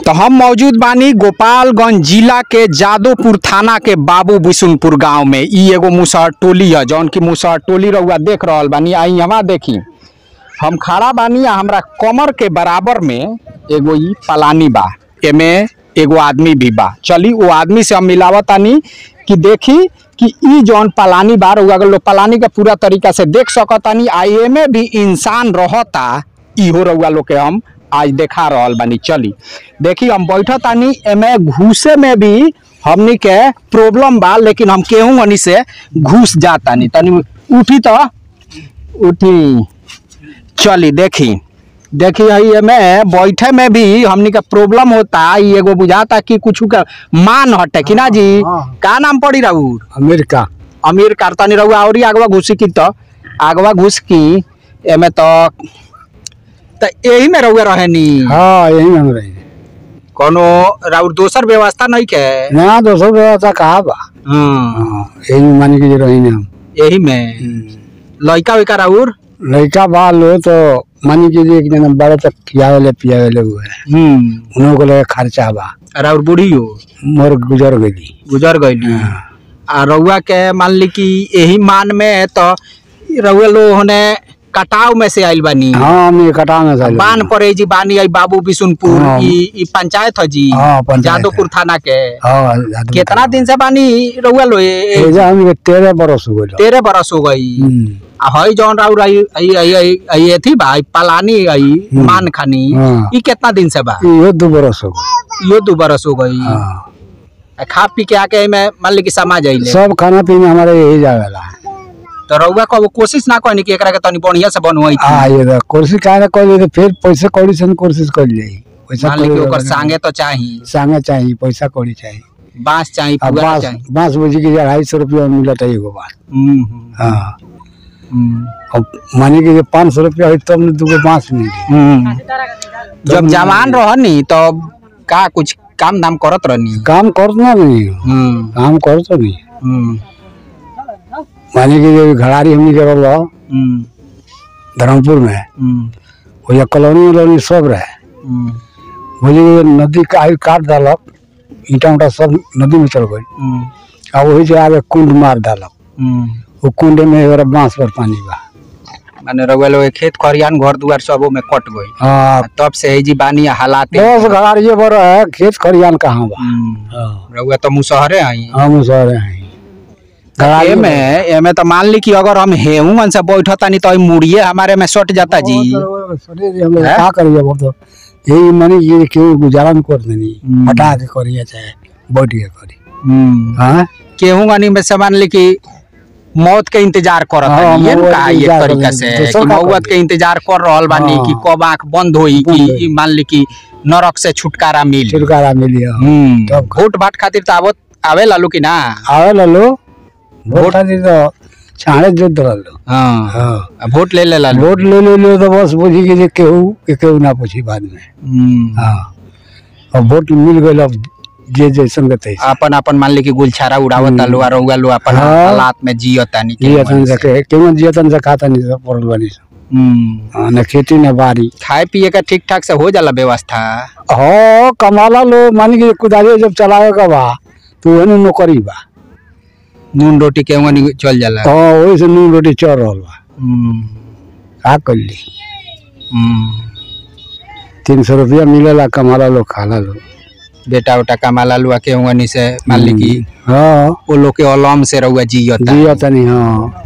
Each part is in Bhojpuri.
तो हम मौजूद बानी गोपालगंज जिला के जादोपुर थाना के बाबू बिशुनपुर गांव में ई एगो मुसहर टोली है जौन की मुसहर टोली रउआ देख रहल बानी आई हवा देखी हम खड़ा बानी आ हमरा कमर के बराबर में एगो ई पलानी बा एमे एगो आदमी भी बा चली वो आदमी से हम मिलावतानी कि देखी कि ई जौन पलानी बा रउआ अगर लोग पलानी के पूरा तरीका से देख सकतानी आ एमे भी इंसान रहता इहो रउआ लोग के हम आज देखा रहल बानी चली देखी हम बैठतानी एमे घुसे में भी हमनी के प्रॉब्लम बा लेकिन हम केहू हनी से घुस जातानी तनी उठी तो उठी चली देखी देखी हई एमे बैठे में भी हमनी के प्रॉब्लम होता ई एगो बुझाता कि कुछ का मान हटे कि ना जी हाँ। का नाम पड़ी राउर अमेरिका अमीर कारतानी रहुआ और आगवा घुसी की तो आगवा घुस की एमे तो त यही में रहुआ रहेनी हाँ यही हम रही कोनो राउर दोसर व्यवस्था नहीं के ना दोस्तों व्यवस्था कहा बा हम्म, हाँ, यही में मान के रही हम यही में लड़का वैका राउर लड़का बा लो तो मान के एक जना बड़े तक खियावेले पियावेले हुए हम्म उन्हों को लगे खर्चा बा राउर बूढ़ी हो मोर गुजर गई गुजर गईली आ रउआ के मान ली कि यही मान में तो रउआ लोग होने कटाव में से आइल बानी हाँ हम ये कटा में चले बान पड़े जी बानी आई बाबू बिशुनपुर हाँ। ई ई पंचायत है जी हाँ, पंचायत है। जादोपुर थाना के हाँ जादू- कितना दिन से बानी रउआ लो ये- ये एजा हम के तेरह बरस हो गए तेरह बरस हो गई आ हई जौन राउर आई आई आई आई आई एथी बा आई पलानी आई हम्म। मान खानी हाँ। ई कितना दिन से बा ये दो बरस हो गए यो दो बरस हो गई हाँ आ खा पी के आके में मान ली कि समा जाइले सब खाना पीना हमारे यही जावेला तो रउआ को कोशिश ना कहनी कि एकरा के तनी बढ़िया से बनवाई थी हाँ ये तो कोशिश काहे ना कर फिर पैसे कौड़ी से न कोशिश कर जाई पैसा मान ली कि कौड़ी ओकर वाला संगे तो चाही संगे चाहिए पैसा कौड़ी चाहिए बांस चाही अब पुआरा बांस चाही बांस बुझी के अढ़ाई सौ रुपया में मिलता है एगो बांस हम्म, हम्म, हाँ हम्म, अब मानी के पाँच सौ रुपया हुई तब न दूगो बांस मिली हम्म। जब जवान रहनी तो का कुछ काम धाम करत रहनी काम करना नहीं हम्म, काम कर तो नहीं हम्म, मानी के जो घड़ारी हमनी के रहो हम्म, धर्मपुर में हम्म, वो या कॉलोनी उलोनी सब रहे हम्म, बोली कि नदी का आयु काट डालक ईटा उटा सब नदी में चल गई हम्म, आ वही से आगे कुंड मार डालक हम्म। वो कुंड में एगो बांस पर पानी बा माने रउआ लोग के खेत खरियान घर दुआर सब में कट गई हाँ तब से है जी बानी हालात दस घड़ारिये पर है खेत खरियान कहाँ बा हम्म, हाँ रउआ तो मुसहरे आई हम सर हैं घड़ारी एमे एमे तो मान ली कि अगर हम हेहू से बैठतानी तो ई मुड़िए हमारे में सट जाता जी सुनिए हम लोग हैं? का करिए बोल तो यही मनी ये क्यों गुजारा न कर देनी हम्म। हटा के करिए चाहे बैठ के करी हम्म। हाँ केहू गनी में से मान ली कि मौत के इंतजार करत हाँ, बानी ये मौत का के एक इंतजार तरीका कर से रहे हैं। कि दूसरा का मौत करी? के इंतजार कर रहल बानी हाँ। कि कब आंख बंद होई बंद कि होई। ई मान ली कि नरक से छुटकारा मिली छुटकारा मिली है हम्म तब का। वोट भाट खातिर तो आवत आवे लालू कि ना आवे लो वोट खातिर तो छाड़े जो दल हाँ हाँ आ वोट ले ले लालू वोट ले ले लो तो बस बुझी के जे केहू के केहू ना पूछी बाद में हम्म। हाँ अब वोट मिल गए अब जे जैसन के तैसे अपन अपन मान ली कि गुलछारा उड़ावत आलू आ रउआ लो अपन हाँ। हालात में जियतानी के जियतन मन से से। के केवन जियतन से खाता नहीं सब पड़ल बनी सब हम्म। हाँ, न खेती न बारी खाए पिए का ठीक ठाक से हो जाला व्यवस्था हो कमाला लो मान के कुदारी जब चलावे का बा तो वही नौकरी बा नून रोटी के वनी चल जाला हाँ वही से नून रोटी चल रहल बा हम्म। का कर ली हम्म। तीन सौ रुपया मिलेला कमाला लो खाला लो बेटा उटा कमाला लुआ के वनी से मान ली कि हाँ वो लोग के अलम से रउआ जियता जियतन हाँ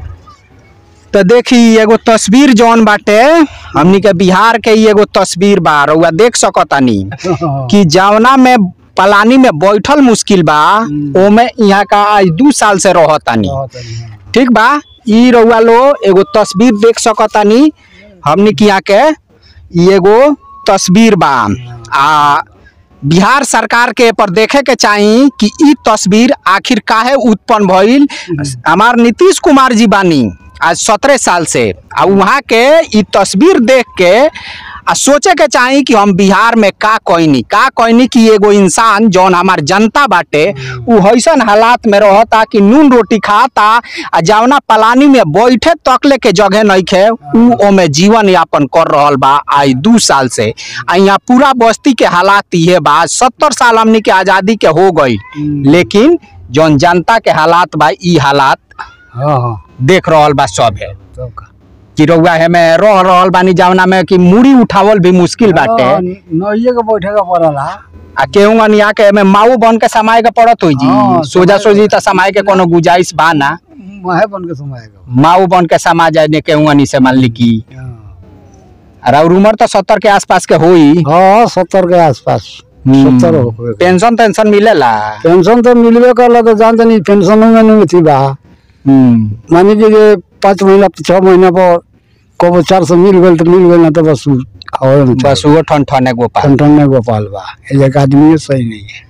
तो देखी एगो तस्वीर जौन बाटे हमनी के बिहार के ई एगो तस्वीर बा रउआ देख सकतानी कि जवना में पलानी में बैठल मुश्किल बा हम्म। ओमे यहाँ का आज दू साल से रहतानी ठीक बा ई रउआ लो एगो तस्वीर देख सकतानी हमनी के यहाँ के ई एगो तस्वीर बा आ बिहार सरकार के पर देखे के चाही कि ई तस्वीर आखिर काहे उत्पन्न भइल हमार नीतीश कुमार जी बानी आज सत्रह साल से आ वहाँ के ई तस्वीर देख के आ सोचे के चाही कि हम बिहार में का कोइनी का कोइनी कि एगो इंसान जौन हमार जनता बाटे उ हईसन हालात में रहता कि नून रोटी खाता आ जवना पलानी में बैठे तकले के जगह नइखे उ ओमे जीवन यापन कर रहल बा आई दू साल से आ यहाँ पूरा बस्ती के हालात इहे बा सत्तर साल हमनी के आजादी के हो गई लेकिन जौन जनता के हालात बा ई हालात हाँ हाँ देख रहल बा सब है तब का कि रउआ हेमे रह रहल बानी जवना में कि मूड़ी उठावल भी मुश्किल बाटे हाँ, नइये के बैठे के पड़ला आ केहू अनिया के एमे माऊ बन के समाए के पड़त होई हाँ, जी सोजा समाए सोजी त समाए के कोनो गुजाइश बा ना माहे बन के समाएगा माऊ बन के समा जाए ने केहू अनी से मान ली की हाँ और उम्र तो सत्तर के आसपास के होई हाँ सत्तर के आसपास हम्म, सत्तर हो गए। पेंशन टेंशन मिलेला पेंशन तो मिलबे करला तो जानते नहीं पेंशन में नहीं थी बा हम्म, मानी कि जे पाँच महीना छह महीना पर कबो चार सौ मिल गए तो मिल गए ना तो बस उ और न बस वो ठन ठन एगो पा ठन ठन गोपाल बा एक आदमी सही नहीं है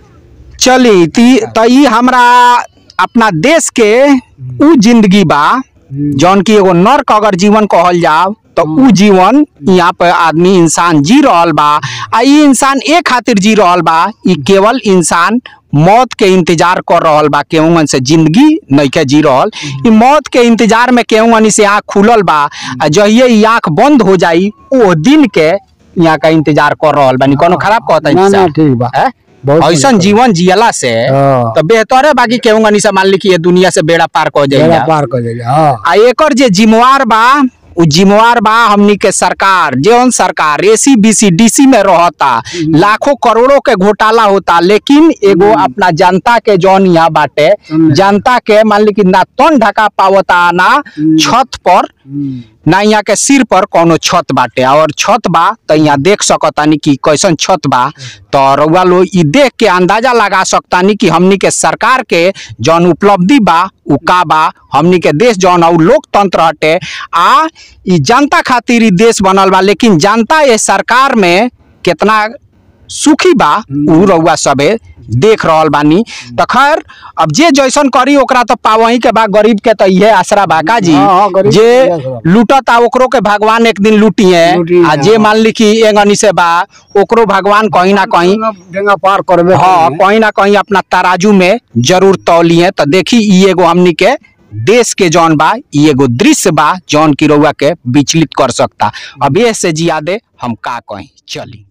चली ती त ई हमरा अपना देश के उ जिंदगी बा जौन की एगो नर्क अगर जीवन कहल जाओ तो उ जीवन यहाँ पे आदमी इंसान जी रहल बा आ ई इंसान ए खातिर जी रहल बा ई केवल इंसान मौत के इंतजार कर रहल बा केहून से जिंदगी नइखे जी रहल ई मौत के इंतजार में केहून से आँख खुलल बा आ जहिए ई आँख बंद हो जाई ओ दिन के यहाँ का इंतजार कर रहल बानी कोनो खराब कहता ना ना है ठीक बा बहुत ऐसन बढ़िया। जीवन जियला से हाँ। तो बेहतर है बाकी केहूँ से मान ली कि ये दुनिया से बेड़ा पार कर बेड़ा जाएगा पार कर जाएगा हाँ आ एकर जे जिम्मेवार बा उ जिम्मेवार बा हमनी के सरकार जौन सरकार एसी बीसी डीसी में रहता लाखों करोड़ों के घोटाला होता लेकिन एगो अपना जनता के जौन यहाँ बाटे हम्म। जनता के मान ली कि ना तन ढका पावता ना हम्म। छत पर हम्म। ना यहाँ के सिर पर कोनो छत बाटे और छत बा तो यहाँ देख सकतानी कि कैसन छत बा तो रउआ लोग ई देख के अंदाजा लगा सकतानी कि हमनी के सरकार के जौन उपलब्धि बा उ का बा हमनी के देश जौन और लोकतंत्र हटे आ ई जनता खातिर ई देश बनल बा लेकिन जनता ये सरकार में कितना सुखी बा उ रउआ सबे देख रहल बानी तो खैर अब जे जैसन करी ओकरा तो पावही के बा गरीब के तो इहे आसरा बा का जी हाँ, हाँ, गरीब के जे इहे आसरा बा। लूटता ओकरो के भगवान एक दिन लूटी है लूटी आ है, जे हाँ। मान ली कि एंगनी से बा ओकरो भगवान कहीं ना कहीं डेंगा पार करबे हाँ करेंगे। कहीं ना कहीं अपना तराजू में जरूर तौली है तो देखी ई एगो हमनी के देश के जौन बा ई एगो दृश्य बा जौन की रउआ के विचलित कर सकता अब ये से जियादे हम का कहीं चली